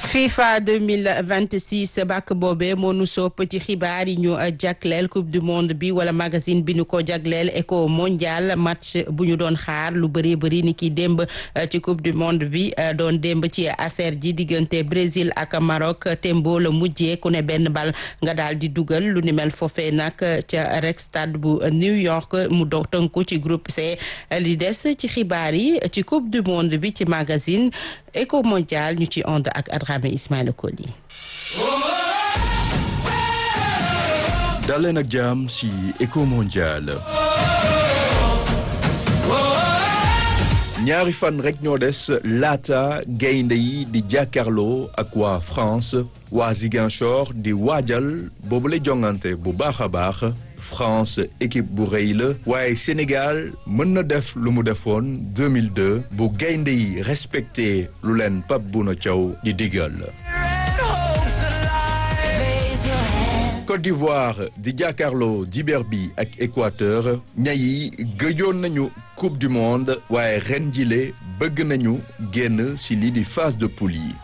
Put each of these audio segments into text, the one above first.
FIFA 2026 bàkk boobee moo nu sopp ci xibaar yi ñu jagleel coupe du monde bi wala magazine bi ñu ko jagleel éco mondial match bu ñu doon xaar lu bëri bëri ni ki démb ci coupe du monde bi doon démb ci aser ji diggante Brésil ak Maroc tembo la mujjee ku ne benn bal nga daal di dugal lu ni mel foofee nag ca rek stade bu New York mu do tënku ci groupe C li des ci xibaar yi ci coupe du monde bi ci magazine éco mondial ñu ci ànd ak Adrame Ismaïla Koli daleen ak jàmm ci éco mondial ñaari fan rek ñoo des laata gaynde yi di jàkkaarloo ak waa France waa Ziguinchor di waajal boobu la jongante bu baax a baax France équipe bu rëy la waaye Sénégal mën na def lu mu defoon 2002 bu gaynde yi respecté lu leen Pape Bouna Thiaw di digal Côte d'Ivoire di jàkkaarloo dibeer bi ak Équateur ñayi gëjoon nañu coupe du monde waaye ren jile bëgg nañu génn ci lii di phase de poule yi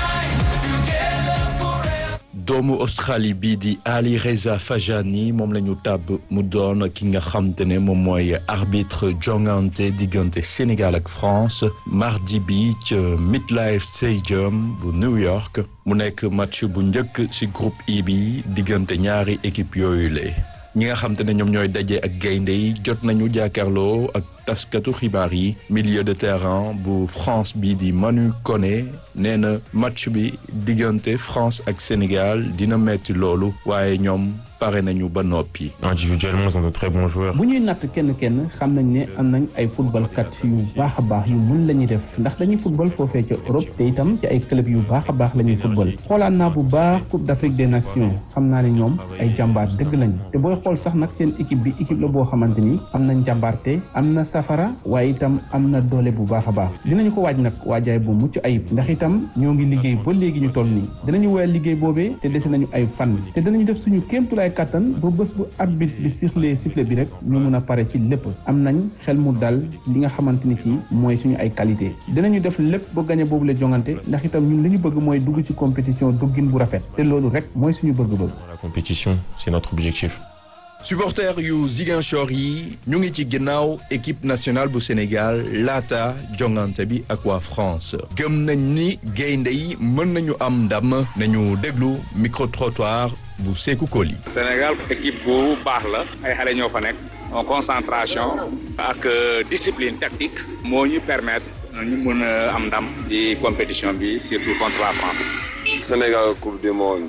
doomu Australie bii di Ali Reza Fajani moom la ñu tàbb mu doon ki nga xam te ne moom mooy arbitre jongante diggante Sénégal ak France mardi bi ca Midlife Stadium bu New York mu nekk match bu njëkk ci groupe I bi diggante ñaari équipe yooyu la ñi nga xam te ne ñoom ñooy daje ak gaynde yi jot nañu jàkkaarloo ak taskatu xibaar yi milieu de terrain bu France bi di Manu Koné nee na match bi diggante France ak Sénégal dina metti loolu waaye ñoom pare nañu ba noppi. individuellement ils sont de très bons joueurs. bu ñuy natt kenn kenn xam nañ ne am nañ ay footballkat yu baax a baax yu mun la ñuy def ndax dañuy football foofee ca Europe te itam ci ay club yu baax a baax la ñuy football xoolaan naa bu baax Coupe d'Afrique des Nations xam naa ne ñoom ay jàmbaar dëgg lañu te booy xool sax nag seen équipe bi équipe la boo xamante ni am na njàmbaarte am na safara waaye itam am na doole bu baax a baax dinañu ko waaj nag waajaay bu mucc ayib ndax itam ñoo ngi liggéey ba léegi ñu toll nii dinañu woyal liggéey boobee te dese nañu ay fan te dinañu def suñu kéemtulaay kattan ba bés bu arbitre bi sifflé sifflé bi rek ñu mun a pare ci lépp am nañ xel mu dal li nga xamante ni fii mooy suñu ay qualité dinañu def lépp ba gañe boobu la jongante ndax itam ñun li ñu bëgg mooy dugg ci compétition duggin bu rafet te loolu rek mooy suñu bëgg-bëgg. la compétition c'est notre objectif. supporters yu Ziguinchor yi ñu ngi ci ginnaaw équipe nationale bu Sénégal laata jongante bi ak waa France gëm nañ ni gaynde yi mën nañu am ndam nañu déglu micro trottoir bu Sékou Koli. Sénégal équipe bu baax la ay xale ñoo fa nekk en concentration ak discipline tactique moo ñu permettre ñu mën a am ndam di compétition bi surtout contre la France. Sénégal coupe du monde